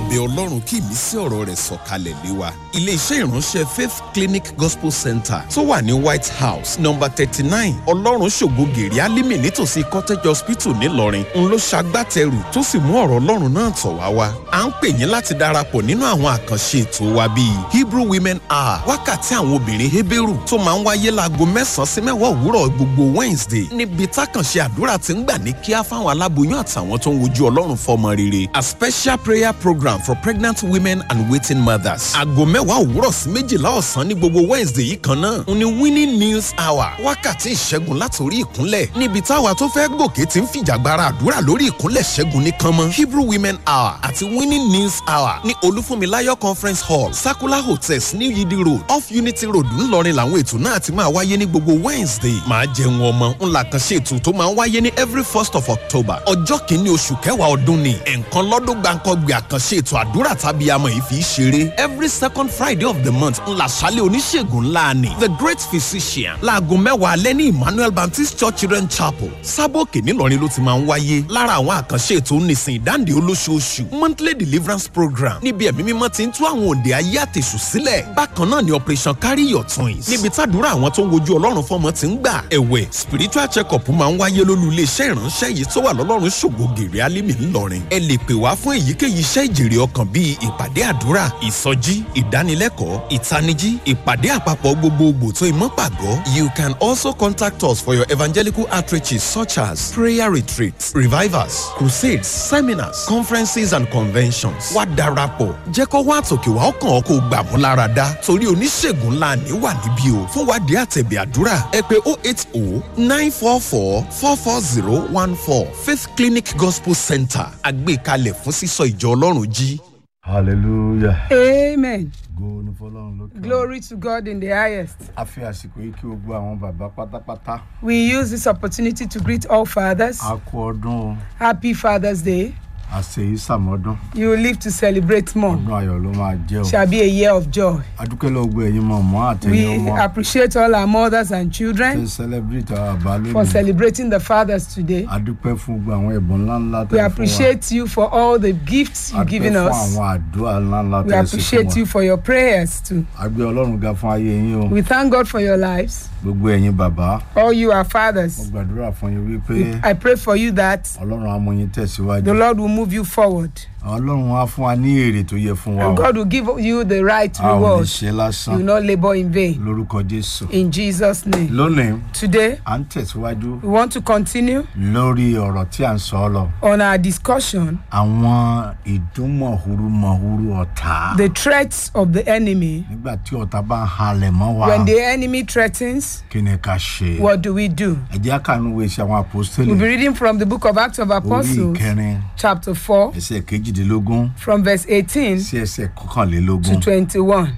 bẹ ọlọ́run kí ìmísí ọ̀rọ̀ rẹ̀ sọ̀kalẹ̀ lé wa. iléeṣẹ́ ìránṣẹ́ faith clinic gospel center tó wà ní white house number thirty nine ọlọ́run ṣògo gèrè alímì nítòsí cottage hospital ńìlọrin ń ló ṣagbátẹrù tó sì mú ọ̀rọ̀ ọlọ́run náà tọ̀ wá wá. à ń pè yín láti darapọ̀ nínú àwọn àkànṣe ètò wa bíi hebrew women hour wákàtí àwọn obìnrin heberu tó máa ń wáyé láago mẹ́sàn-án sí mẹ́wàá òwúrọ̀ gbogbo wednesday níbi tákànṣe àdúrà ti ń gbà ní kíá fáwọn aláboyún àtàwọn tó ń wojú ọlọ́run fọmọ rere a special prayer program for pregnant women and waiting mothers. aago mẹ́wàá òwúrọ̀ sí méjìlá ọ̀sán ní gbogbo wednesday yìí kan náà ń ní winning news hour wákàtí ìṣẹ́gun látòrí ìkúnlẹ̀ níbi táwa tó fẹ́ gòkè ti ń fìjàgbara àdúrà lórí ìkúnlẹ̀ ṣẹ́gun ní kánmọ́ hebrew women hour àti winning news hour ní olúfúnmiláyọ̀ conference hall sakula hotels ní yidi road off unity road ńlọrin làwọn ètò náà ti máa wáyé ní gbogbo wednesday máa jẹun ọmọ ńlá kan ṣe ètò tó máa ń wáyé ní every first of october ọjọ́ kìíní oṣù kẹwàá ọdún ni ẹ̀ǹkan lọ́dún gbàǹkọ́gbè àkànṣe ètò àdúrà tàbí amọ̀ yìí fi í ṣeré every second friday of the month ńlá ṣálẹ̀ oníṣègùn ńlá ni the great physician láago mẹ́wàá alẹ́ ní emmanuel baptist church children chapel sábòkè ńìlọrin ló ti máa ń wáyé lára àwọn àkànṣe ètò nísìn ìdáǹdè olóṣooṣù monthly deliverance program níbi ẹ̀mí mímọ́ ti ń tú àwọn òde ayé àtẹ̀sù sílẹ̀ bákan náà ni operation carry your twins níbi tàdúrà àwọn tó ń wojú ọlọ́run fọmọ ti ń gbà ẹ̀wẹ̀ spiritual check-up máa ń wáyé lólú iléeṣẹ́ ìránṣẹ́ yìí tó wà lọ́lọ́run ṣògo gèrè alímì ńlọrin ẹ lè pè wá fún èyíkéyìí iṣẹ́ ìjèrè ọkàn bíi ìpàdé àdúrà ìsọjí ìdánilẹ́kọ̀ọ́ ìtanijí ìpàdé àpapọ̀ gbogbogbò tó ìmọ̀pàgọ́ you can also contact us for your evangelical outreaches such as prayer retreats revivals crusades seminars conferences and conventions wá darapọ̀ jẹ́ kó wá àtòkè wá ọkàn ọkọ̀ gbà mú lára dá torí oníṣègùn ńlá ní wà níbí o fún wádìí àtẹ̀bẹ̀ àdúrà ẹ pé oh eight oh nine four four four four zero one four faith clinic gospel center àgbékalẹ̀ fún sísọ ìjọ ọlọ́run jí. hallelujah. Amen. go ní fọlọ́run lókè. Glory to God in the highest. a fi àsìkò yìí kí gbogbo àwọn bàbá pátápátá. We use this opportunity to greet all fathers. a kú ọdún o Happy Father's Day. a ṣe yìí sàmọ́dún. You will live to celebrate more. ọdún ayọ̀ ló máa jẹ́ o. Shall be a year of joy. adúpẹ́ lọ gbọ́ ẹ̀yin mọ̀mọ́ àtẹ̀yìn We ọmọ. appreciate all our mothers and ṣe children celebrate àwọn àbá for lónìí. celebrating the fathers today. adúpẹ́ fún gbogbo àwọn ẹ̀bùn ńláńlá We tẹ́ fún wa. appreciate you for all the gifts you've given adúpẹ́ fún us. àwọn àdúrà ńláńlá We tẹ́ ṣe appreciate fún you wa. for your prayers too. agbé ọlọ́run ga fún ayé yín o. We thank God for your lives. gbogbo ẹ̀yin bàbá. All you are mo fathers. gbàdúrà fún yín wípé I pray for you that ọlọ́run á mú yín tẹ̀síwájú. the Lord will move you forward. ọlọ́run á fún wa ní èrè tó yẹ fún wa o. And God will give you the right a ò ní reward. ṣe You will lásán not labor in vain. lórúkọ jésù. In Jesus' name. lónìí Today, à ń tẹ̀síwájú we want to continue lórí ọ̀rọ̀ tí à ń sọ ọ́ lọ. on our discussion àwọn ìdúnmọ̀húrúmọ̀húrú ọ̀tá. the threats of the enemy. nígbà tí ọ̀tá bá ń halẹ̀ mọ́ wa When the enemy threatens, kí ni ká ṣe. what do we do? ẹ jẹ́ kánú wo iṣẹ́ àwọn apostoli We'll be reading from the book of Acts of orí Apostles, ìkẹrin chapter 4, ẹsẹ̀ kejìdínlógún from verse 18 sí ẹsẹ̀ to kọkànlélógún. 21.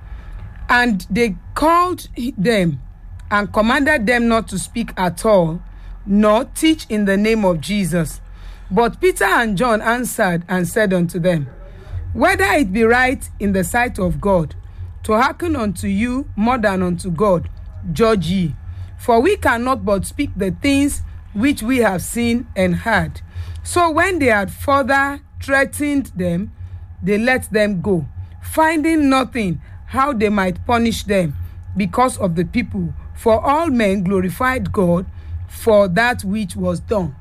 And they called them and commanded them not to speak at all, nor teach in the name of Jesus. But Peter and John answered and said unto them, Whether it be right in the sight of God to hearken unto you more than unto God, judge ye. For we cannot but speak the things which we have seen and heard. So when they had further threatened them, they let them go, finding nothing how they might punish them because of the people. For all men glorified God for that which was done.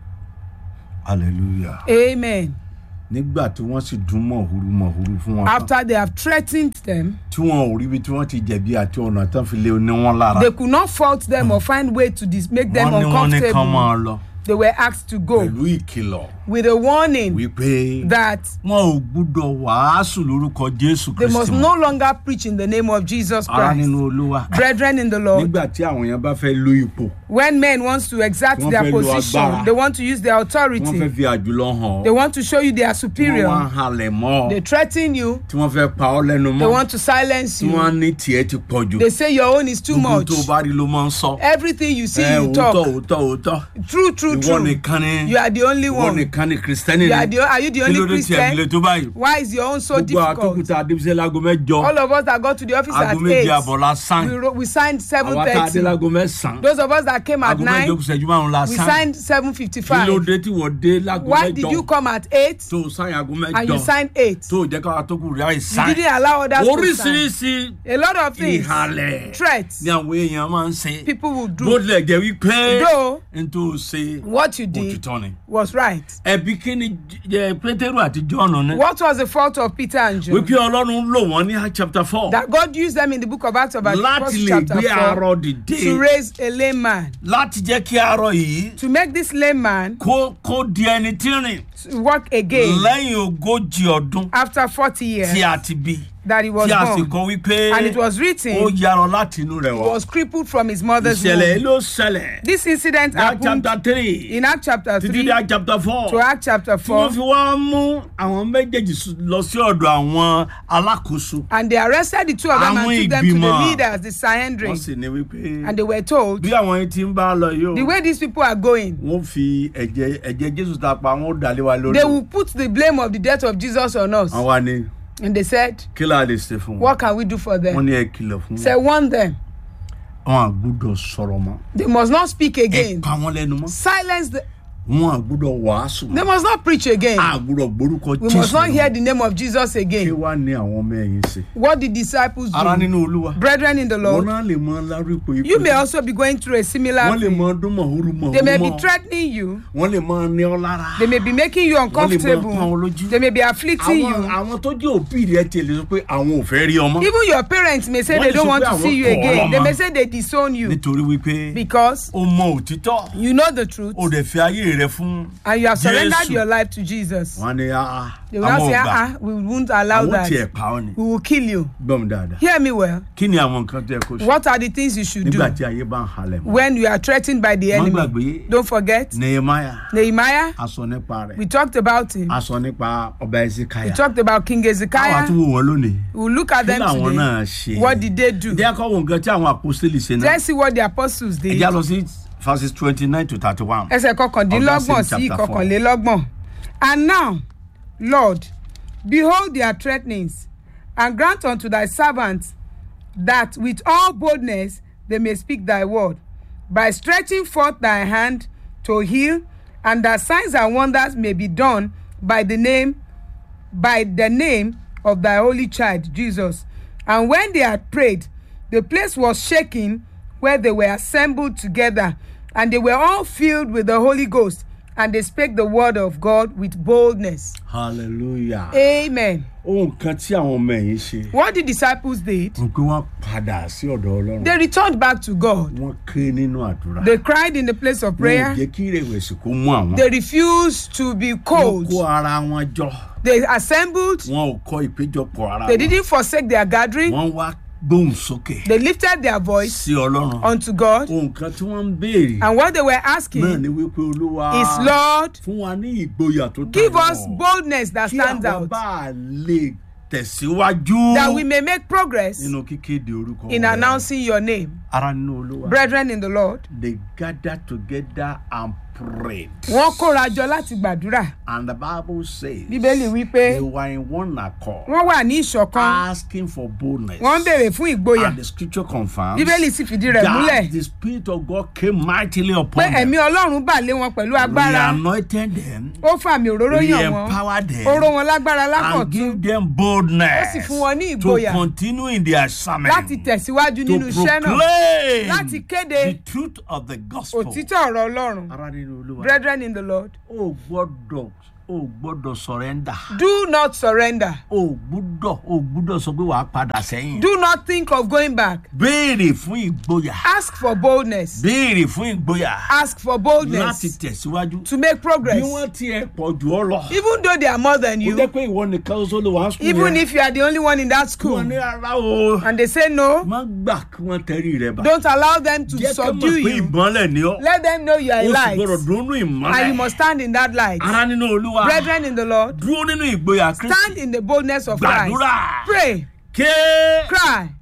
hallelujah. Amen. nígbà tí wọ́n sì dún mọ̀húrúmọ̀húrú fún wọn tán After they have threatened them, tí wọn ò rí ibi tí wọ́n ti jẹ̀bi àti ọ̀nà tán fi lé ní wọn lára. they could not fault them or find way to dis- make them wọ́n ní wọ́n ní kán máa uncomfortable. lọ They were asked to go pẹ̀lú ìkìlọ̀ with a warning wípé that wọn ò gbúdọ̀ wàásù lórúkọ jésù they must kristi no longer preach in the name of Jesus ara Christ. nínú olúwa Brethren in the Lord, nígbà tí àwọn èèyàn bá fẹ́ lo ipò when men wants to exert Wọ́n their fẹ́ lo position, agbára. they want to use their wọ́n fẹ́ authority, fi àjùlọ hàn they ọ́ want to show you they are tí wọ́n wá ń superior, halẹ̀ mọ́ ọ they threaten you, tí wọ́n fẹ́ pa ọ́ lẹ́nu they mọ́ want to silence tí wọ́n you, ní tiẹ̀ ti pọ̀ jù they say your own is too gbogbo much. tó o bá rí ló máa ń sọ Everything you see, ẹ you òótọ́ talk. òótọ́ òótọ́ True, true, true ìwọ true nìkan ni you are the only ìwọ one nìkan ni kristẹni you are ni the are you the kí only ló dé tí ẹ lè christian tó báyìí why is your own so gbogbo difficult àtúkùtà adébísẹ́ láago mẹ́jọ all of us that got to the office at aago méje eight àbọ̀ la sign we, wrote, we signed seven àwa tá a dé thirty láago mẹ́sàn-án those of us that came at aago mẹ́jọ nine kù sẹ́jú márùn-ún la we sign signed seven fifty kí ló five dé tí wọ́n dé láago why did you mẹ́jọ come at eight tó o sign aago and you mẹ́jọ signed eight tó o jẹ́ káwa tó kù rí àyè you sign didn't allow others to sign oríṣiríṣi a lot of things ìhàlẹ̀ threats ni àwọn èèyàn máa ń ṣe people will bó do tilẹ̀ jẹ́ wípé though n tó ṣe what you did òtítọ́ ni. was right ẹbí kí ni jẹ pétérù àti jọ́ọ̀nù ni. what was the fault of peter and john wípé ọlọ́run lò wọ́n ní Acts chapter four that god used them in the book of acts of láti apostles lè chapter gbé four arọ dìde to raise a lame man láti jẹ́ kí arọ yìí to make this lame man kó kó di ẹni tí ń rìn to walk again lẹ́yìn ogójì ọdún after forty years tí a ti bí that he was tí a sì born kọ wípé and it was ó written yarọ láti inú rẹ̀ he wá. was crippled from his mother's ìṣẹ̀lẹ̀ yìí womb ló ṣẹlẹ̀ this incident ní Acts happened chapter three in act chapter títí three dé Acts chapter four to act chapter tí four wọ́n fi wá mú àwọn méjèèjì s- lọ sí ọ̀dọ̀ àwọn alákòóso. and they arrested the two of them and Àwọn took them to the ìgbìmọ̀. leaders the wọ́n sanhedrin sì ní wípé and they were told bí àwọn yìí ti ń bá a lọ yìí the o way these people are going wọ́n fi ẹ̀jẹ̀ ẹ̀jẹ̀ jésù ta pa wọ́n dàlẹ́ wa lórí they o. will put the blame of the death of jesus on us àwọn wa ni and they said kí la lè ṣe fún wọn. what can we do for wọ́n them ní ẹ kìlọ̀ fún say wọn. warn them wọn àgbúdọ̀ sọ̀rọ̀ mọ́. they must not speak ẹ again pa wọn lẹ́nu mọ́. silence the wọn àgbúdọ̀ wàásù they mọ́. must not preach again àgbúdọ̀ gbórúkọ we must not jésù hear the name of jesus kí again wàá ní àwọn ọmọ ẹ̀yìn ṣe. what the disciples ara do nínú olúwa. brethren in the wọn lord náà lè mọ lárúkọ ikú. you may also be going through a similar wọ́n lè thing mọ ọdún mọ̀húrú mọ̀húrú they may be mọ́. threatening you wọ́n lè mọ ní ọ lára. they may be making you wọ́n lè mọ pọ́n uncomfortable lójú. they may be afflicting àwọn you àwọn tó jẹ́ òbí rẹ̀ tiẹ̀ lè sọ pé àwọn ò fẹ́ rí ọmọ. even your parents may say Wọ́n they lè don't sọ want pé to àwọn see you kọ̀ ọ́ again they lọ́mọ. may say they disown you nítorí wípé because o mọ òtítọ́ you know the truth o dẹ̀ fi ayé rẹ fún and you have surrendered Jésù. your life to jesus wọn ni ah they will now àwọn say ò gbà ah ah we won't allow àwọn tiẹ̀ that pa ọ́ ni we will kill you gbọ́n mi dáadáa hear me well kí ni àwọn nǹkan tó yẹ kó ṣe what are the things you should do nígbà tí ayé bá ń halẹ̀ mọ́ when you are threatened by the má enemy gbàgbé don't forget nehemiah nehemiah a sọ nípa rẹ̀ we talked about him a sọ nípa ọba we ezekiah talked about king káwa ezekiah tún wò wọ́n lónìí we will look at kí them làwọn náà today ṣe what did they do jẹ́ kó wo nǹkan tí àwọn apostoli ṣe náà let's see what the apostles ẹ did já lọ sí verses twenty nine to thirty one. ẹsẹ̀ kọkàndínlọ́gbọ̀n Of that same sí chapter four. ìkọkànlélọ́gbọ̀n and now lord behold their threatenings and grant unto thy servants that with all boldness they may speak thy word by stretching forth thy hand to heal and that signs and wonders may be done by the name by the name of thy holy child jesus and when they had prayed the place was shaken where they were assembled together and they were all filled with the holy ghost and they spake the word of god with boldness hallelujah. amen ohun kan tí àwọn ọmọ ẹ̀yìn ṣe. what the disciples did n pé wọ́n padà sí ọ̀dọ̀ ọlọ́run. they returned back to god wọ́n ké nínú àdúrà. they cried in the place of wọn ò prayer jẹ́ kí ìrẹ̀wẹ̀sì kó mú àwọn. they refused to be wọ́n cold kó ara wọn jọ. they assembled wọn ò kọ́ ìpéjọpọ̀ ara they wọn. didn't forsake their gathering wọ́n wá gbóhùn sókè they lifted their voice sí ọlọ́run. unto god ohun kan tí wọ́n ń béèrè and what they were náà asking ni wípé olúwa is lord fún wa ní ìgboyà tó give tayọ. us boldness that kí stands àwọn out bá a lè tẹ̀síwájú that we may make progress nínú kíkéde orúkọ in rẹ̀. announcing your name ara nínú olúwa. brethren in the lord they gathered together and prayed. wọ́n kóra jọ láti gbàdúrà and the bible says. bíbélì wípé they were in one accord. wọ́n wà ní ìṣọ̀kan asking for boldness. wọ́n ń béèrè fún ìgboyà and the scripture confirms. bíbélì sì fìdí rẹ̀ that múlẹ̀ the spirit of God came mightily pé upon ẹ̀mí them. ọlọ́run bà lé wọn pẹ̀lú He agbára anointed them. ó fàmì òróró He yàn wọ́n empowered them. ó ró wọn lágbára and lákọ̀tún give them boldness. Ó sì fún wọn ní to ìgboyà continue in their assignment. láti tẹ̀síwájú to nínú iṣẹ́ náà proclaim láti kéde the truth of the gospel. òtítọ́ ọ̀rọ̀ ọlọ́run ara nínú olúwa. brethren in the lord o gbọ́dọ̀ o gbọ́dọ̀ surrender. do not surrender o gbọ́dọ̀ o gbọ́dọ̀ sọ pé wàá padà sẹ́yìn. do not think of going back béèrè fún ìgboyà. ask for boldness béèrè fún ìgboyà. ask for láti boldness tẹ̀síwájú. to make bí progress wọ́n tiẹ̀ pọ̀ jù ọ́ lọ. even though they are more than ó you jẹ́ pé ìwọ nìkan ṣoṣo ló wà á sùn even if you are the only one in that school wọ́n ní ara o. and they say no má gbà kí wọ́n tẹ̀rí rẹ bá. don't allow them to jẹ́ ká subdue mọ̀ pé you ìmọ̀lẹ̀ ni ọ́. let them know you are o a sì light gbọ́dọ̀ dúró nínú ìmọ̀lẹ̀. and you must stand in that light ara nínú olúwa. brethren in the lord dúró nínú ìgboyà kristi. stand in the boldness of Christ gbàdúrà. pray ké. cry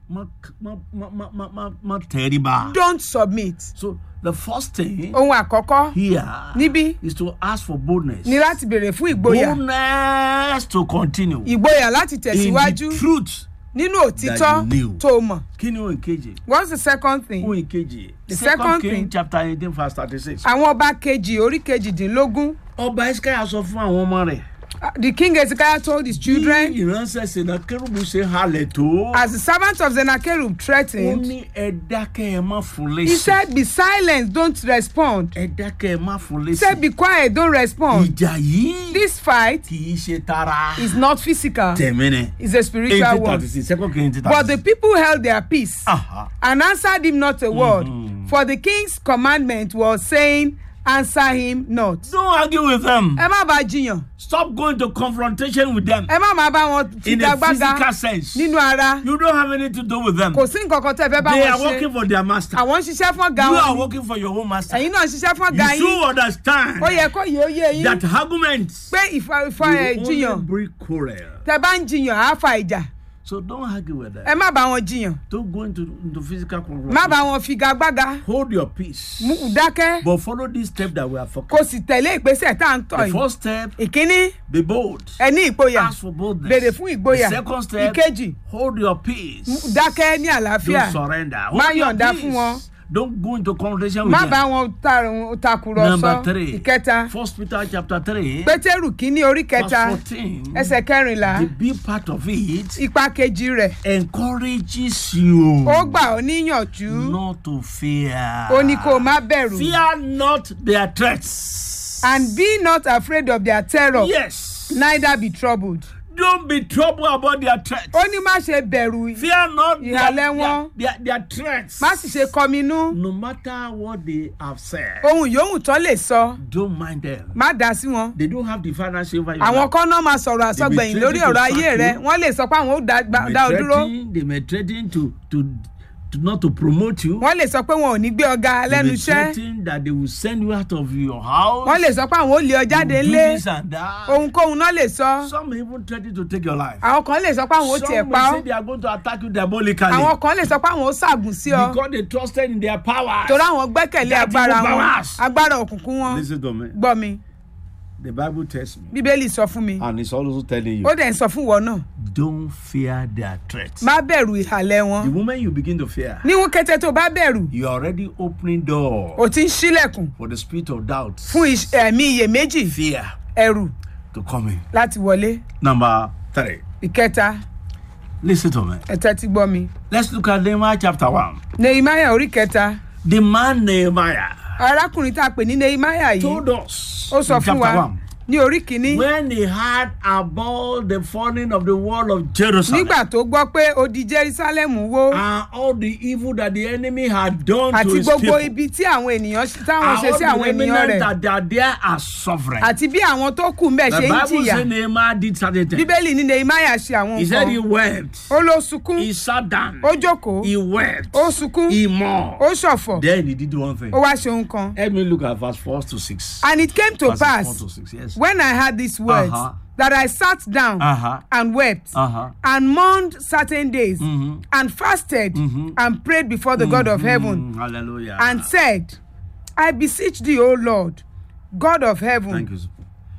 má má má má má má má tẹríba. don't submit. so the first thing ohun àkọ́kọ́ here níbí is to ask for boldness. ni láti béèrè fún ìgboyà boldness to continue. ìgboyà láti in tẹ̀síwájú the truth. nínú òtítọ́ that you knew. tó o mọ̀. kí ni ohun kejì. what's the second thing? ohun kejì. The second second king thing- chapter eighteen verse thirty-six. àwọn ọba kejì orí kejìdínlógún ọba esikaya sọ fún àwọn ọmọ rẹ̀. uh, the king Hezekiah told his children bí ìránṣẹ́ senakérubù ṣe halẹ̀ tó. as the servant of Sennacherib ó threatened ní ẹ dákẹ́ ẹ má fún he lésì. said be silent don't respond ẹ dákẹ́ ẹ má fún he said lésì. be quiet don't respond ìjà yìí this fight kì í ṣe tara. is not physical tẹ̀mí ni. it's a spiritual eighteen one thirty six second king eighteen thirty but the six. people held their peace Aha. and answered him not a word for the king's commandment was saying answer him not don't argue with them. ẹ má bá jiyàn stop going to confrontation with them. ẹ má má bá wọn in a physical figagbága sense. nínú ara you don't have anything to do with them. kò sí nǹkan kan tẹ́ ẹ fẹ́ bá they wọn are ṣe working for their master. àwọn ń ṣiṣẹ́ fún ọ̀gá you are wọn working for your own master. ẹ̀yin náà ń ṣiṣẹ́ fún ọ̀gá you yín should understand ó yẹ kó yẹ ó yé yín that arguments pé ìfọ ìfọ ẹ will jiyàn only bring quarrel. tẹ́ bá ń jiyàn á fa ìjà so don't argue with ẹ them. má bá wọn jiyàn don't go into into physical confrontation. má bá wọn figagbága hold your peace. mú dákẹ́ but follow this step that we are kò focusing. sì tẹ̀lé ìgbésẹ̀ tá à ń tọ̀ the yìí first step ìkíní be bold. ẹ ní ìgboyà ask for boldness. béèrè fún ìgboyà the second step ìkejì hold your peace. dákẹ́ ní àlàáfíà don't surrender. Má hold your yọ̀ǹda peace. fún wọn. don't go into confrontation with má them. bá wọn ta- takùrọ̀sọ number three ìkẹta first peter chapter three pétérù kínní orí verse kẹta fourteen ẹsẹ̀ kẹrìnlá the big part of it ipa kejì rẹ̀ encourages you ó gbà ọ́ níyànjú not to fear. ó ní kó o má bẹ̀rù fear not their threats. and be not afraid of their terror yes. neither be troubled don't be troubled about their threats. ó ní má ṣe bẹ̀rù fear not their, Ìhàlẹ̀ their, wọn. their, their threats. má sì ṣe kọminú no matter what they have said. ohun yòówù tó lè sọ don't mind them. má dá sí wọn they don't have the financial over your àwọn life. kan náà máa sọ̀rọ̀ àsọgbẹ̀yìn lórí ọ̀rọ̀ ayé rẹ wọ́n lè sọ pé àwọn ó dá They may dá ọ dúró threaten- they may threaten to to to not to promote you. wọ́n lè sọ pé wọn ò ní gbé ọ̀gá They lẹ́nu may iṣẹ́ threaten that they will send you out of your house. wọ́n lè sọ pé àwọn ó lé ọ jáde You do ńlé this and that. ohunkóhun náà lè sọ Some may even threaten to take your life. àwọn kan lè sọ pé àwọn ó tiẹ̀ Some pa may ọ́ say they are going to attack you diabolically. àwọn kan lè sọ pé àwọn ó ṣàgùn sí ọ because they trusted in their power. torí àwọn gbẹ́kẹ̀lé That agbára evil wọn powers. agbára òkùnkùn wọn Listen to me. gbọ́ mi The Bible tells me, bíbélì sọ fún mi and it's also telling you, ó dẹ̀ ń sọ fún wọn náà don't fear their threats. má bẹ̀rù ìhàlẹ̀ The wọn moment you begin to fear, níwọ̀n kété tó bá bẹ̀rù you are already opening door ò ti ń ṣílẹ̀kùn for the spirit of doubt, fún ìṣ- ẹ̀mí iyèméjì fear ẹ̀rù to come in. láti wọlé Number three. ìkẹta Listen to me. ẹ̀tẹ́ ti gbọ́ mi Let's look at Nehemiah chapter one. nehemiah orí kẹta The man Nehemiah arákùnrin tá a pè ní nehemiah yìí told us ó sọ in fún chapter wa one ní orí kìíní when he heard about the falling of the wall of Jerusalem nígbà tó gbọ́ pé odi jerusalem wó and all the evil that the enemy had done to àti his gbogbo people ibi tí àwọn ènìyàn táwọn and ṣe sí all àwọn the ènìyàn remnant rẹ̀ that they are there are suffering. àti bí àwọn tó kù mbẹ̀ the ṣe ń Bible jìyà say Nehemiah did certain things. bíbélì ní nehemiah ṣe àwọn He said he nǹkan wept. ó ló sunkún He sat down. ó jókòó He wept. ó sunkún He mourned. ó ṣọ̀fọ̀ Then he did one thing. ó wá ṣe ohun kan Let me look at verse 4 to 6. and it came to Verses 4 pass to 6, yes. when I heard these words Uh-huh. that I sat down Uh-huh. and wept Uh-huh. and mourned certain days and fasted and prayed before the God of heaven Mm, hallelujah. and said, I beseech thee, O Lord, God of heaven. Thank you. sir.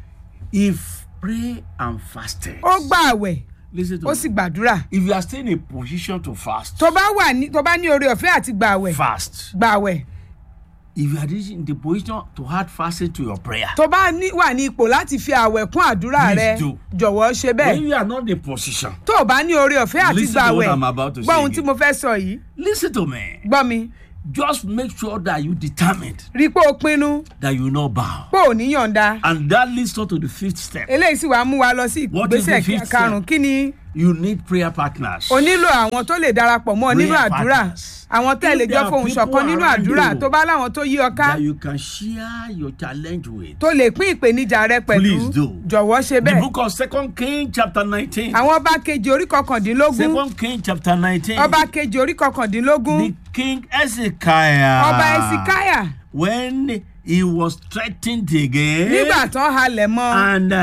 If pray and fasted. Ó gbà àwẹ̀, Listen to ó me. sì gbàdúrà. If you are still in a position to fast, Tó bá wà ní tó bá ní oore ọ̀fẹ́ àti gbà àwẹ̀, fast. gbà àwẹ̀. If you are in the position to add fasting to your prayer, Tó bá ní wà ní ipò láti fi àwẹ̀ kún àdúrà Please rẹ, do. jọ̀wọ́ ṣe when bẹ́ẹ̀. you are not in the position, Tó o bá ní oore ọ̀fẹ́ àti Listen gbà to what àwẹ̀, I'm about to gbọ́ say ohun tí again. mo fẹ́ sọ yìí, listen to me. gbọ́ mi. Just make sure that you determined Rí i pé o pinnu that you will not bow. pé ò ní yọ̀ǹda. And that leads us to the fifth step. Eléyìí sì wá mú wa lọ sí What is the ìgbésẹ̀ fifth karùn-ún. step? Kí ni You need prayer partners. o nílò àwọn tó lè darapọ̀ mọ́ ọ nínú Prayer àdúrà partners. àwọn tẹ́ ẹ lè If jọ there are fohùn people ṣọ̀kan nínú around àdúrà you tó bá láwọn tó yí ọ ká that you can share your challenge with. tó lè pín ìpèníjà rẹ pẹ̀lú Please do. jọ̀wọ́ ṣe The bẹ́ẹ̀. book of Second King chapter 19. àwọn ọba kejì orí kọkàndínlógún Second King chapter 19. ọba kejì orí kọkàndínlógún The king Hezekiah. ọba ẹsikáyà When he was threatened again. nígbà tán halẹ̀ mọ́ And uh,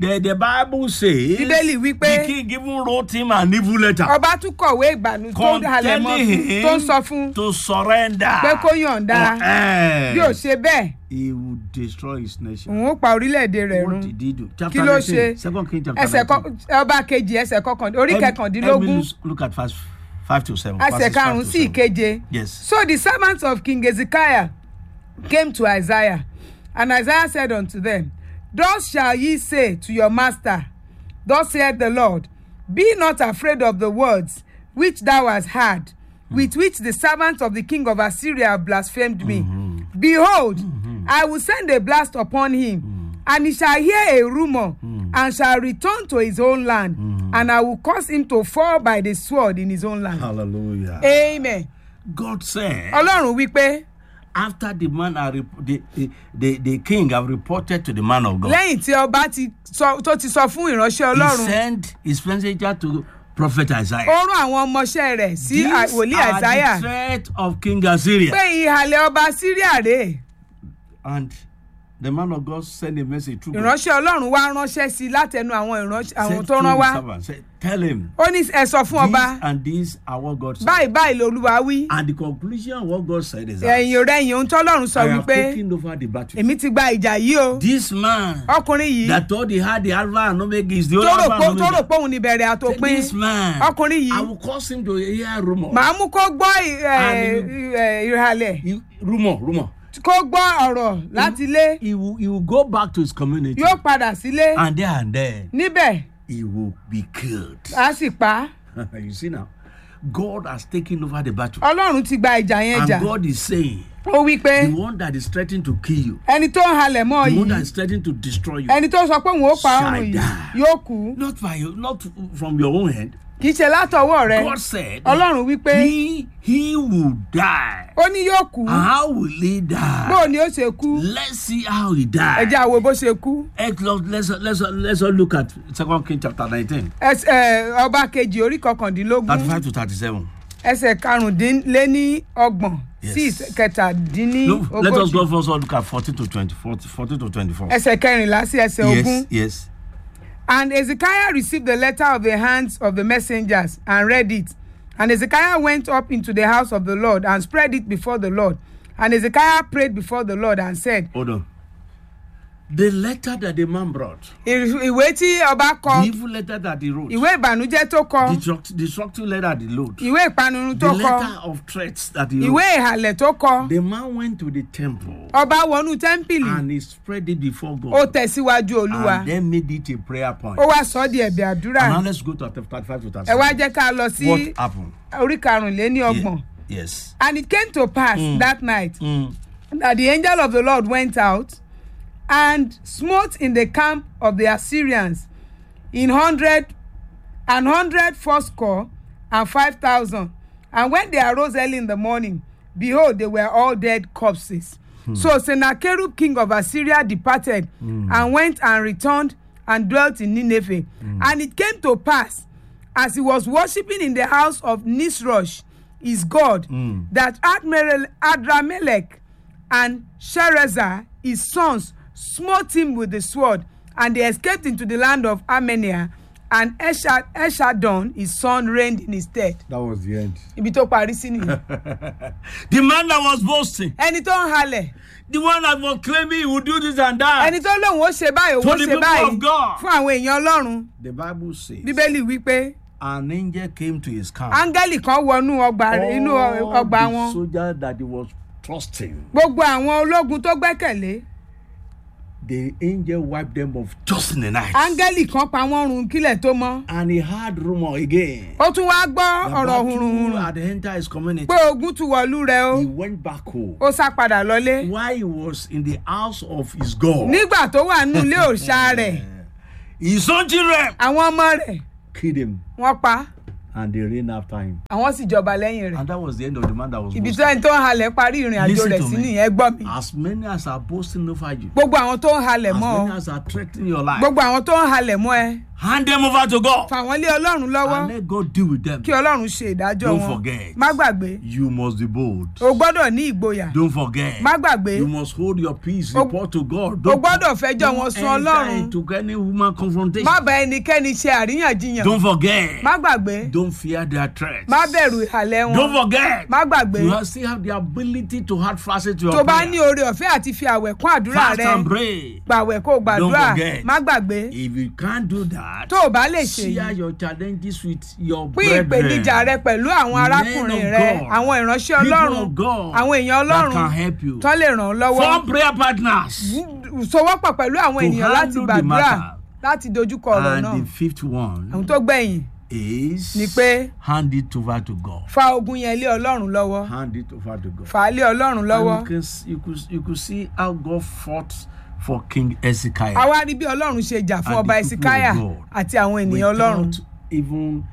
The, the Bible says Bíbélì wípé- the king even wrote him an evil letter ọba tún kọ̀wé ìgbàanú tó ń halẹ̀ mọ́ containing fún him tó ń sọ fún to surrender. pé kó yọ̀ǹda or else bí ò ṣe bẹ́ẹ̀ he will destroy his nation. òun ó pa orílẹ̀-èdè rẹ̀ run What did he do? kí Chapter ló 19, ṣe Second King chapter ẹsẹ̀ 19. kọ- ọba kejì ẹsẹ̀ kọkàn orí Let me- kẹkàndínlógún let me look at verse five to seven. ẹsẹ̀ verses five karùn-ún to sí seven. ìkeje. Yes. So the servants of King Hezekiah came to Isaiah, and Isaiah said unto them, Thus shall ye say to your master, Thus saith the Lord, Be not afraid of the words which thou hast heard, with which the servants of the king of Assyria have blasphemed me. Behold, I will send a blast upon him, and he shall hear a rumour, and shall return to his own land, and I will cause him to fall by the sword in his own land. Hallelujah. Amen. God said, Ọlọ́run wípé after the man are rep- the, the, the, the king have reported to the man of God, lẹ́yìn tí ọba ti sọ tó ti sọ fún ìránṣẹ́ he ọlọ́run sent his messenger to prophet Isaiah. ó rán àwọn ọmọọṣẹ́ rẹ̀ sí These à- wòlíì are àìsáyà the threat of King Assyria. pé ìhàlẹ̀ ọba síríà rèé And the man of God sent a message through God. ìránṣẹ́ ọlọ́run wá ránṣẹ́ sí i látẹnu àwọn ìránṣẹ́ àwọn Said tó to rán the wá servant, said, Tell him, ó ní ẹ sọ fún ọba this and this are what God said. báyìí báyìí lolúwa wí And the conclusion of what God said is that ẹ̀yìn rẹ̀yìn ohun tọ́lọ́run sọ I have wípé taken over the battle. èmi ti gba ìjà yìí o This man ọkùnrin yìí that thought he had the Alpha and Omega is the tó only rò Alpha pé and tó rò Omega. pé òun ni bẹ̀rẹ̀ àtòpin This man, ọkùnrin I yìí will cause him to hear rumor. màá mú kó gbọ́ ì- ẹ̀, And ẹ̀, ìhàlẹ̀ He- rumor, rumor. kó gbọ́ ọ̀rọ̀ láti ilé He will, he will go back to his community. yóò padà sílé And there and then, níbẹ̀ he will be killed. á sì pa á. you see now, God has taken over the battle. ọlọ́run ti gba ìjà yẹn And jà God is saying, ó wí pé the one that is threatening to kill you, ẹni tó ń halẹ̀ mọ́ the one that yìí is threatening to destroy you, ẹni tó sọ pé òun ó pa Shall ọrùn yìí die. yóò kú not by you, not from your own hand. kì í ṣe látọwọ́ rẹ God said, ọlọ́run wí pé he, he will die. ó ní yóò kú And how will he die? bóò ni ó ṣe kú Let's see how he ẹ died. jẹ́ àwo bó ṣe kú Let's, let's, let's, let's all look at Second King chapter 19, Ẹs- ẹ, ọba kejì orí kọkàndínlógún 35 to 37. ẹsẹ̀ karùndínléní ọgbọ̀n sí Yes. kẹtàdínní Look, let us ogójì go first all look at 14 to 20, 40, 14 to 24. ẹsẹ̀ kẹrìnlá sí ẹsẹ̀ ogún. Yes, yes. And Ezekiah received the letter of the hands of the messengers and read it. And Ezekiah went up into the house of the Lord and spread it before the Lord. And Ezekiah prayed before the Lord and said, Hold on. The letter that the man brought, "Ì- ìwé tí ọba the kọ evil letter that he wrote, ìwé ìbànújẹ́ tó kọ the destruct- destructive letter that he wrote, ìwé ìpanirun the tó kọ letter of threats that he ìwé wrote. ìhàlẹ̀ tó kọ The man went to the temple ọba wọnú tẹ́ḿpìlì and he spread it before ó God tẹ̀síwájú olúwa and then made it a prayer point. ó wá sọ ọ́ di ẹ̀bẹ̀ àdúrà And now let's go to 35 to ẹ wá 37. jẹ́ ká lọ sí What happened? orí karùnléní Ye- ọgbọ̀n Yes. and it came to pass that night Mm. that the angel of the Lord went out and smote in the camp of the Assyrians in hundred an hundred fourscore and five thousand. And when they arose early in the morning, behold, they were all dead corpses. So Sennacherib, king of Assyria, departed and went and returned and dwelt in Nineveh. And it came to pass, as he was worshipping in the house of Nisroch, his god, that Admiral Adramelech and Sherezer, his sons, smote him with the sword, and they escaped into the land of Armenia. And Esha- Eshadon, his son, reigned in his stead. That was the end. Ibi tó parí sí nìyẹn. The man that was boasting, Ẹni tó ń halẹ̀, the one that was claiming he would do this and that. ẹni tó lóun ó ṣe báyìí, òun To ó the ṣe people báyìí of God. fún àwọn èèyàn Ọlọ́run. The Bible says Bíbélì wípé an angel came to his camp. áńgẹ́lì kan wọnú ọgbà rẹ̀- inú All ọgbà the wọn. soldiers that he was trusting, Gbogbo àwọn ológun tó gbẹ́kẹ̀lé, the angel wiped them off just in the night. áńgẹ́lì kan pa wọ́n run kílẹ̀ tó mọ́. And he heard rumor again. Ó tún wá gbọ́ The ọ̀rọ̀ battle hùrùhùrù had entered his community. pé ogun tún wọ̀lú rẹ̀ o. He went back home. ó sá padà lọlé While he was in the house of his God, nígbà tó wà nínú ilé òòṣà rẹ̀ his own children àwọn ọmọ rẹ̀ killed him. wọ́n pa and they ran after him. àwọn sì jọba lẹ́yìn rẹ̀ And that was the end of the man that was ibi boasting. tó ẹni tó ń halẹ̀ parí ìrìn àjò Listen rẹ̀ to sí me. nìyẹn gbọ́ mi As many as are boasting over you, gbogbo àwọn tó ń halẹ̀ as mọ́ ọ many as are threatening your life, gbogbo àwọn tó ń halẹ̀ mọ́ ẹ hand them over to God fà wọ́n lé ọlọ́run lọ́wọ́ and let God deal with them. kí ọlọ́run ṣe ìdájọ́ Don't wọn forget. má gbàgbé You must be bold. o gbọ́dọ̀ ní ìgboyà Don't forget. má gbàgbé You must hold your peace. O- Report to God. o gbọ́dọ̀ fẹjọ́ don't wọn sun enter ọlọ́run into any woman confrontation. má bá ẹnikẹ́ni ṣe àríyànjiyàn Don't forget. má gbàgbé Don't fear their threats. má bẹ̀rù ìhàlẹ̀ Don't wọn forget. má gbàgbé You have- still have the ability to hard fast it to your tó bá prayer. ní oore ọ̀fẹ́ àti fi àwẹ̀ kún àdúrà Fast rẹ and pray. gbàwẹ̀ kó o gbàdúrà forget. má gbàgbé If you can't do that, tó o bá lè ṣe share yìí your challenges with your pín ìpèníjà rẹ brethren. pẹ̀lú àwọn Men arákùnrin of rẹ God. àwọn ìránṣẹ́ People ọlọ́run of God àwọn èèyàn that ọlọ́run can help you. tó lè ràn ọ́ lọ́wọ́ Form prayer partners. sowọ́pọ̀ pẹ̀lú àwọn To ènìyàn láti handle the gbàdúrà matter. láti dojúkọ ọ̀rọ̀ And náà the fifth one àwọn tó gbẹ̀yìn is Ni pé- hand it over to God. fa ogun yẹn lé ọlọ́run lọ́wọ́ Hand it over to God. fà á lé ọlọ́run lọ́wọ́ And you, can, s- you, could, you could see how God fought for King Ezekiel. àwa rí bí ọlọ́run ṣe jà fún And ọba the people of ẹsikáyà God àti àwọn ènìyàn ọlọ́run without even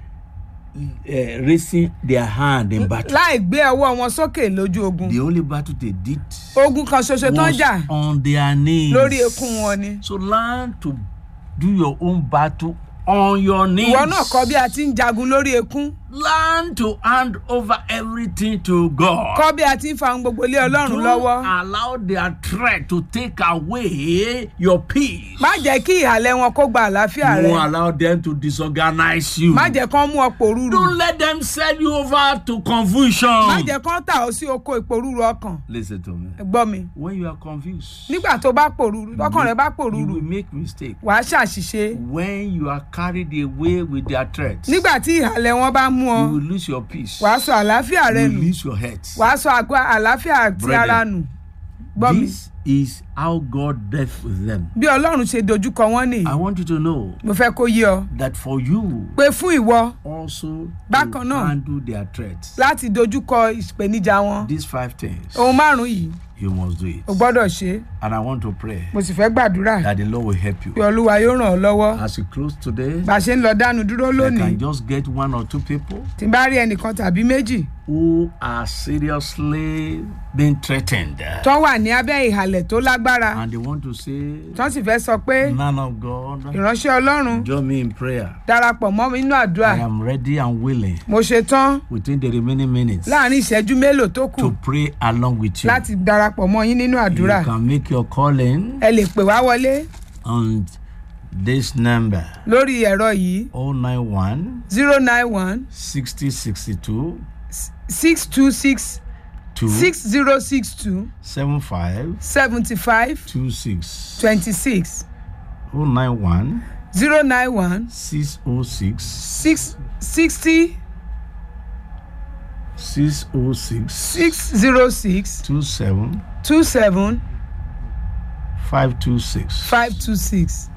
uh, raising their hand in battle. láì gbé ọwọ́ wọn sókè lójú ogun The only battle they did ogun kan ṣoṣo tó ń was jà on their knees. lórí ekún wọn ni So learn to do your own battle on your knees. ìwọ náà kọ́ bí a ti ń jagun lórí ekún Learn to hand over everything to God. kọ́ bí a ti ń fa ohun gbogbo lé ọlọ́run Don't lọ́wọ́ allow their threat to take away your peace. má jẹ́ kí ìhàlẹ̀ wọn kó gba àlàáfíà rẹ Don't allow them to disorganize you. má jẹ́ kán mú ọ pòrúurú Don't let them sell you over to confusion. má jẹ́ kán tà ọ́ sí oko ìpòrúurú ọkàn Listen to me. gbọ́ mi When you are confused, nígbà tó bá pòrúurú ọkàn rẹ bá you pòrúurú will make mistake. wàá ṣàṣìṣe When you are carried away with their threats, nígbà tí ìhàlẹ̀ wọn bá mú ọ you will lose your peace. wàá sọ àlàáfíà rẹ You nù will lose your health. wàá sọ àgọ́ àlàáfíà ti Brethren, ara nù gbọ́ mi This is how God dealt with them. bí ọlọ́run ṣe dojúkọ wọ́n nìyí I want you to know mo fẹ́ kó yé ọ that for you pé fún ìwọ also to Bákan náà. handle their threats, láti dojúkọ ìpèníjà wọn these five things, ohun márùn yìí you must do it. o gbọ́dọ̀ ṣe é. And I want to pray mo sì fẹ́ gbàdúrà that the Lord will help pé you. olúwa yóò ràn ọ́ lọ́wọ́ As you close today, bá a ṣe ń lọ dánu dúró I lónìí can just get one or two people tí n bá rí ẹnìkan tàbí méjì who are seriously being threatened tó wà ní abẹ́ ìhàlẹ̀ tó lágbára and they want to say, tó sì fẹ́ sọ pé Man of God, ìránṣẹ́ ọlọ́run join me in prayer. darapọ̀ mọ́ mi nínú àdúrà I am ready and willing mo ṣe tán within the remaining minutes láàrin ìṣẹ́jú mélòó tó kù to pray along with you. láti darapọ̀ mọ́ yín nínú àdúrà You can make your calling ẹ lè pè wá wọlé on this number lórí ẹ̀rọ yìí 091 zero nine one 60 62 six two six 2 six zero six two 75 seventy five 26 twenty six 091 zero nine one 606 six sixty 606 six zero six 27 two seven 526. five two six.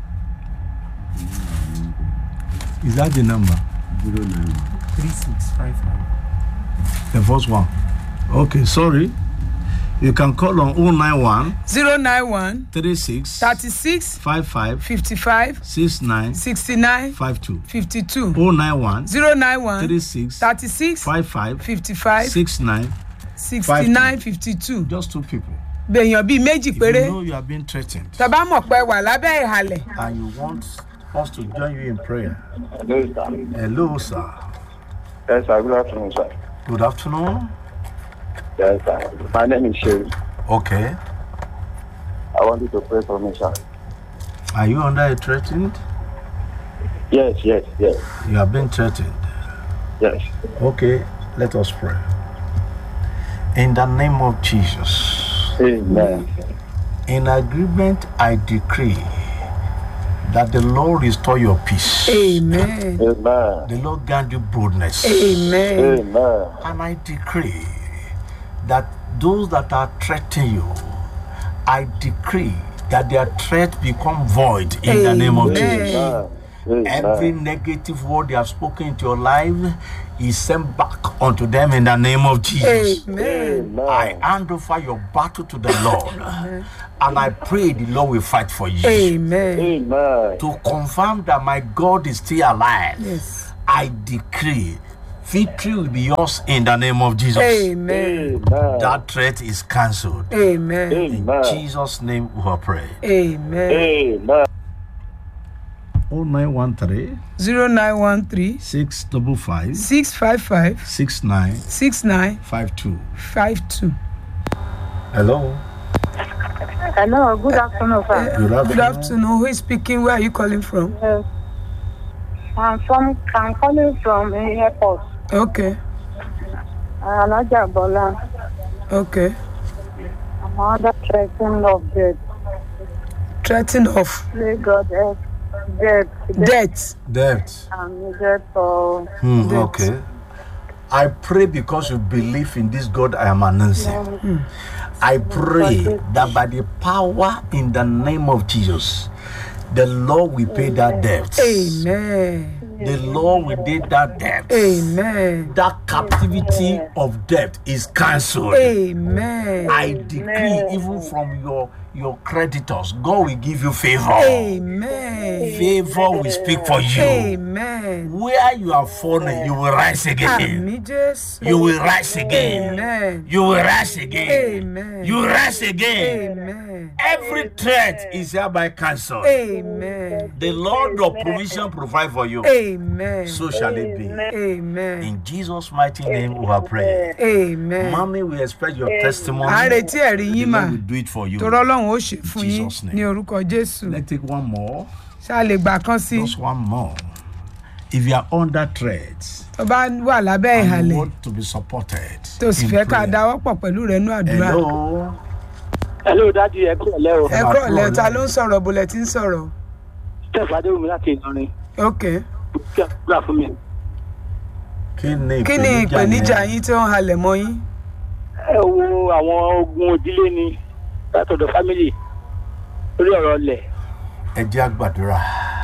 Is that the number? three six five five. The first one. Okay, sorry. You can call on 091 zero nine one 36 thirty six 55 fifty five 69 sixty nine 52. fifty two 091 zero nine one 36 thirty six 55 fifty five 69. sixty nine fifty two Just two people. bèèyàn bíi méjì If péré you know you are being threatened tọ́ba mọ̀ pé wà lábẹ́ ìhàlẹ̀ and you want us to join you in prayer, Hello, sir. hello, sir. Yes, sir. Good afternoon, sir. Good afternoon. Yes, sir. My name is Sherry. Okay. I want you to pray for me, sir. Are you under a threatened? Yes, yes, yes, You have been threatened. yes. Okay, let us pray. In the name of Jesus. Amen. In agreement, I decree that the Lord restore your peace. amen Amen. The Lord grant you boldness. amen Amen. And I decree that those that are threatening you, I decree that their threat become void in the name of Amen. Jesus. Amen. Amen. Every negative word they have spoken into your life is sent back unto them in the name of Jesus. amen I hand over your battle to the Lord. and I pray the Lord will fight for you. amen Amen. To confirm that my God is still alive, yes I decree Victory will be yours in the name of Jesus. amen Amen. That threat is cancelled. amen In Amen. Jesus' name we have prayed. amen Amen. 0913 zero nine one three 655 six five five 6952. six nine five two. Hello. Hello, good afternoon, sir. Good afternoon. Good afternoon. Who is speaking? Where are you calling from? Yes. I'm from I'm calling from the airport. Okay, Alaja Bola. okay. I'm under threatening of death. Threatening of Pray God help death. Death death. Debt. and death for Hmm, Debt. okay. I pray because you believe in this God I am announcing. I pray that by the power in the name of Jesus, the Lord will pay that debt. Amen. The Lord will pay that debt. Amen. That captivity of debt is cancelled. Amen. I decree, even from your your creditors, God will give you favor. Amen. Favor will speak for you. Amen. Where you are fallen, you will rise again. Àmì Jésù. You will rise again. Amen. You will rise again. Amen. You will rise again. Amen. Every threat is hereby cancelled. Amen. The Lord of provision provide for you. Amen. So shall it be. Amen. In Jesus' mighty name we have prayed. Amen. Mommy, we expect your testimony. À ń retí ẹ̀rí The yín mà. Lord will do it for you. Torọ́ Ọlọ́run ó ṣe fún yín Jesus' name. ní orúkọ Jésù. Let's take one more. Ṣá lè gbà kan sí. Just one more. If you are under threat Tó bá wà lábẹ́ and you ìhàlẹ̀ want to be supported, tó sì in fẹ́ ká prayer. dáwọ́ pọ̀ pẹ̀lú rẹ̀ nú àdúrà. Hello. Hello, Daddy. Ẹ kúrò lẹ́ o. Ẹ kúrò lẹ́ta ló ń sọ̀rọ̀ bọ̀lẹ̀ tí ń sọ̀rọ̀. Steph Adéwùmí láti Ìlọrin. Ok. Kí ẹ kúrò fún mi. Kí ni Kí ni ìpèníjà yẹn? yín tó ń halẹ̀ mọ́ yín? Ẹ wo àwọn ogun òdílé ni látọ̀dọ̀ fámìlì lórí ọ̀rọ̀ ọlẹ̀. ẹ jẹ́ àgbàdúrà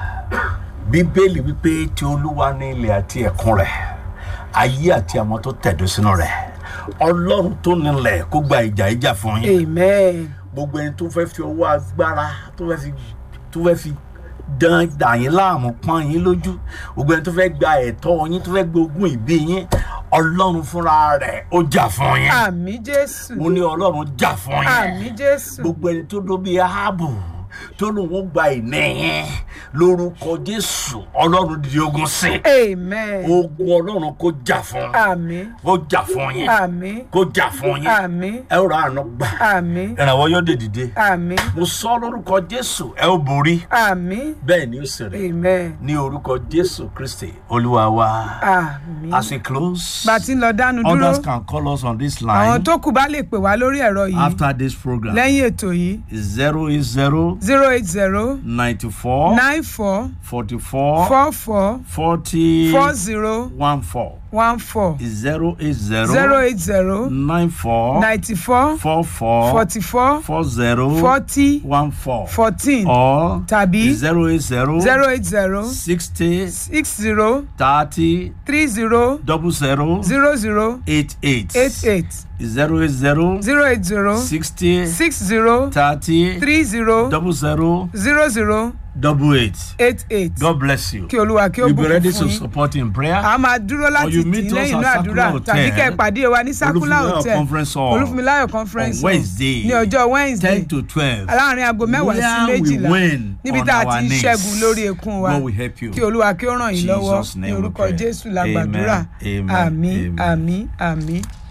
bíbélì wípé tí olúwa ní ilẹ̀ àti ẹ̀kún rẹ̀ ayé àti àwọn tó tẹ̀dó sínú rẹ̀ ọlọ́run tó nílẹ̀ kó gba ìjà ìjà fún yín Amen. gbogbo ẹni tó fẹ́ fi ọwọ́ agbára tó fẹ́ fi tó fẹ́ fi dán dà yín láàmú pọ́n yín lójú gbogbo ẹni tó fẹ́ gba ẹ̀tọ́ yín tó fẹ́ gbógun ìbí yín ọlọ́run fúnra rẹ̀ ó jà fún yín Àmì Jésù. mo ní ọlọ́run jà fún yín Àmì Jésù. gbogbo ẹni tó dó bíi aábù tó lóun ó gba ìní yẹn lórúkọ jésù ọlọ́run di ogun sí Amen. ogun ọlọ́run kó jà fún Àmì. kó jà fún yín Àmì. kó jà fún yín Àmì. ẹ ó ra àná gbà Àmì. ìrànwọ́ yóò dé dìde Àmì. mo sọ lórúkọ jésù ẹ ó borí Àmì. bẹ́ẹ̀ ni ó sì rí Amen. ní orúkọ jésù kristi olúwa wa Àmì. as we close Bá a ti ń lọ dánu dúró, others can call us on this àwọn line tó kù bá lè pè wá lórí ẹ̀rọ yìí after this program lẹ́yìn ètò yìí zero eight zero zero eight zero ninety four nine four forty four four four forty four zero one four one four zero eight zero zero eight zero nine four ninety four four four forty four four zero forty one four fourteen or tàbí zero eight zero zero eight zero sixty six zero thirty three zero double zero zero zero eight eight eight eight zero eight zero zero eight zero sixty six zero thirty three zero double zero zero zero double eight. eight eight God bless you. kí olúwa kí ó You be bùkún ready fún to yín. support in prayer. a máa dúró láti you tì meet í us lẹ́yìn at inú àdúrà Sakula Hotel, tàbí kẹ́ ẹ pàdé wa ní sakula Olúfúnmiláyọ̀ hotel Conference Hall olúfúnmiláyọ̀ conference on hall Wednesday, ní ọjọ́ wednesday ten to twelve. láàrin aago mẹ́wàá sí Where we méjìlá win níbi on tá a our ti ń knees. ṣẹ́gun lórí ekun wa God will help you. kí olúwa kí ó ràn yín lọ́wọ́ Jesus' ní name we orúkọ pray. jésù la gbàdúrà Amen. Amen. àmì Amen. àmì àmì